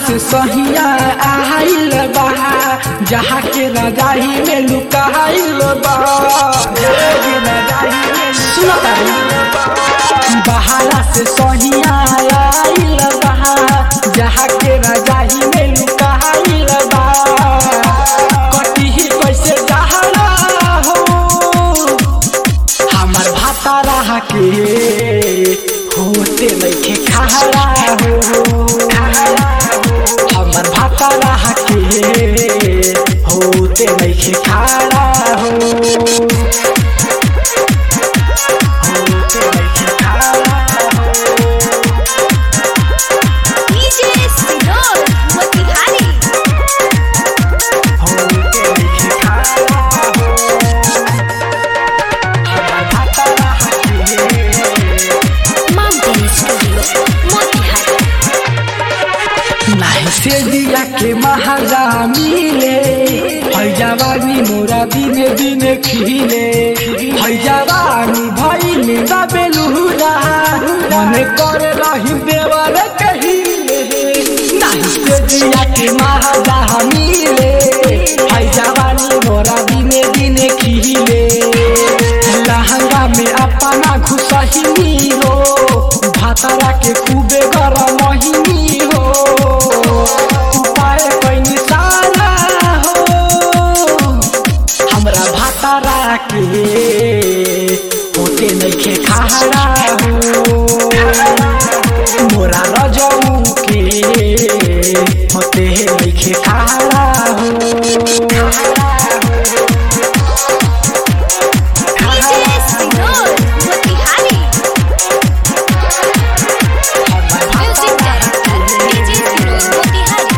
से सहिया आइल बा जहाँ के रजाई में लुकाइल बा सुनो तारी बहाला से सहिया आइल बा जहाँ के रजाई में लुकाइल बा कटी कैसे जहरा हो हमार भाता रहा के होते नइखे खारा हो हमार भाता रहा के होते नइखे खारा हो होते नइखे खारा हो DJ Sinor Motihari होते नइखे खारा हो हमार भाता रहा के Mountain Studio Motihari नाही से दिया के महाजा मिले है जवानी मोरा दिने दिने खिले है जवानी भइल दबेलुरा मने करे रही देवर कहिले नाही से दिया के महाजा मिले है जवानी मोरा दिने दिने खिले लहंगा में अपना घुसहिनी हो भातारा के खूबे गरम महिनी हो उपाय कैनी सारा हो हमरा भातारा के होते नइखे खारा हो मोरा रजऊ के होते नइखे खारा हो DJ Sinor Motihari Music Director DJ Sinor Motihari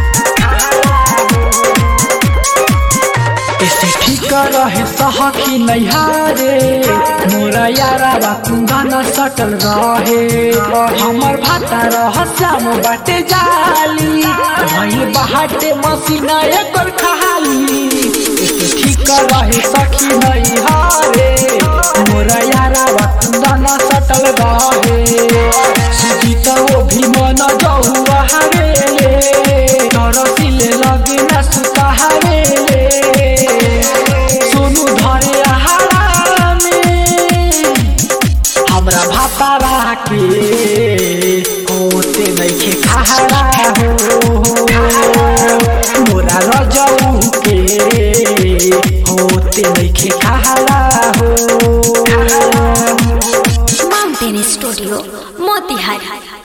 ऐसे ठीक रहे सहखी नैहारे मोरा यारा बा कुंदन सटल रहे हमर भाता रह श्याम बाटे जाली भई बाटे मसीना एकर खाली ऐसे ठीक रहे सखी नैहारे मोरा यारा बा कुंदन सटल रहे सुजीत वो भी मन जहुआ हरे तरसिले लगे न सुताहारे सोनू धरे आहारा में हमरा भातारा के होते नइखे खारा हो मोरा रजऊ के होते नइखे खारा हो Mountain Studio Motihari